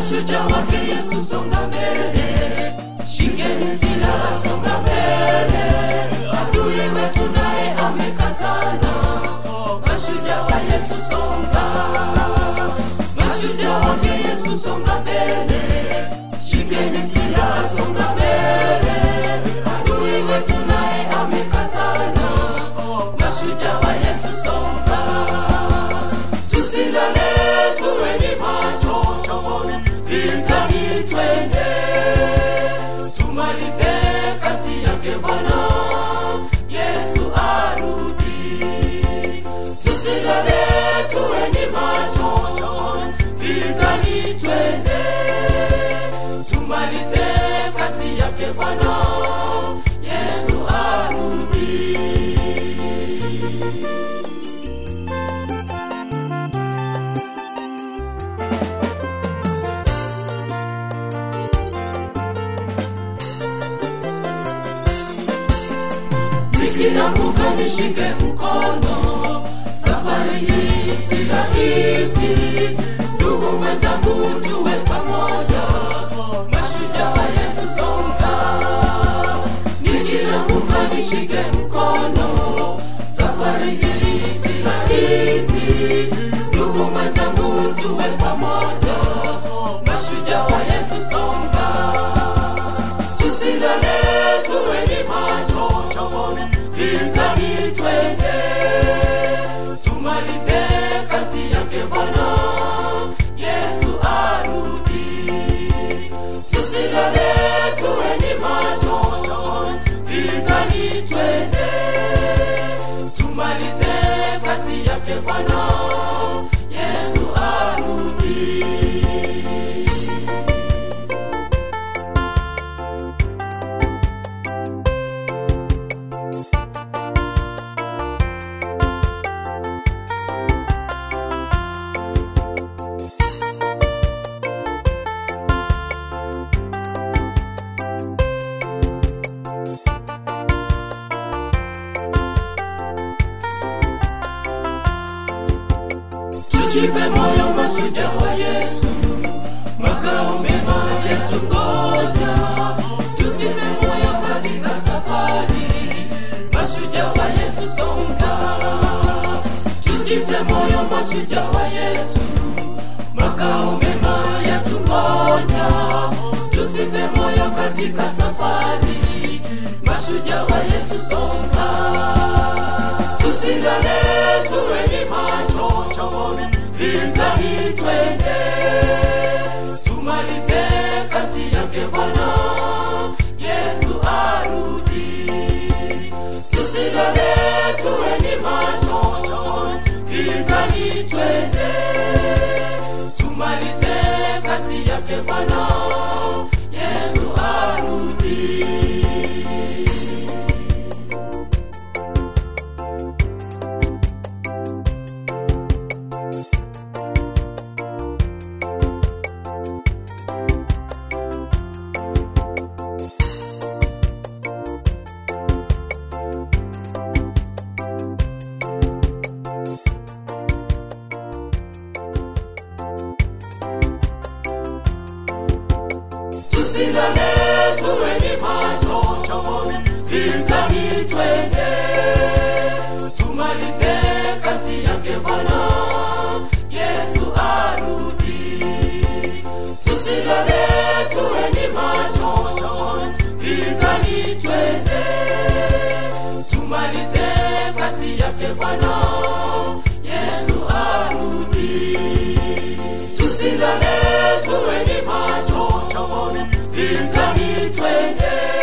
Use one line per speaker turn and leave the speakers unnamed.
mashujaa wake Yesu, songa mbele, shikeni silaha, songa mbele, adui wetu naye amekazana. Mashujaa wa Yesu, songa, mashujaa wake Yesu, songa mbele, shikeni silaha, songa mbele, adui wetu naye amekazana. Mashujaa wa Yesu, songa, tusilale, tuweni macho, vitani twende, tumalize kazi yake Bwana Yesu arudi. Tusilale, tuweni macho, vitani twende, tumalize kazi yake Bwana Yesu arudi. nikianguka nishike mkono, safari hii si rahisi. Ndugu mwenzangu, tuwe pamoja, mashujaa wa Yesu, songa. Nikianguka nishike mkono, safari hii si rahisi. Ndugu mwenzangu, tuwe pamoja, mashujaa wa Yesu, songa tusilale, tuweni macho, vitani twende, tumalize kazi yake Bwana Yesu arudi. Tusilale, tuweni macho, vitani twende, tumalize kazi yake Bwana Yesu arudi. tujipe moyo mashujaa wa Yesu, makao mema yetu ngoja, tusife moyo katika safari, mashujaa wa Yesu songa, tujipe moyo mashujaa wa Yesu, makao mema yetu ngoja, tusife moyo katika safari, mashujaa wa Yesu songa tusilale, tuweni macho, vitani twende, tumalize kazi yake Bwana Yesu arudi. Tusilale, tuweni macho, vitani twende, tumalize kazi yake Bwana Yesu arudi. tusilale, tuweni macho, vitani twende, tumalize kazi yake Bwana Yesu arudi. Tusilale, tuweni macho, vitani twende, tumalize kazi yake Bwana Yesu arudi tusilale, tuweni macho, vitani twende,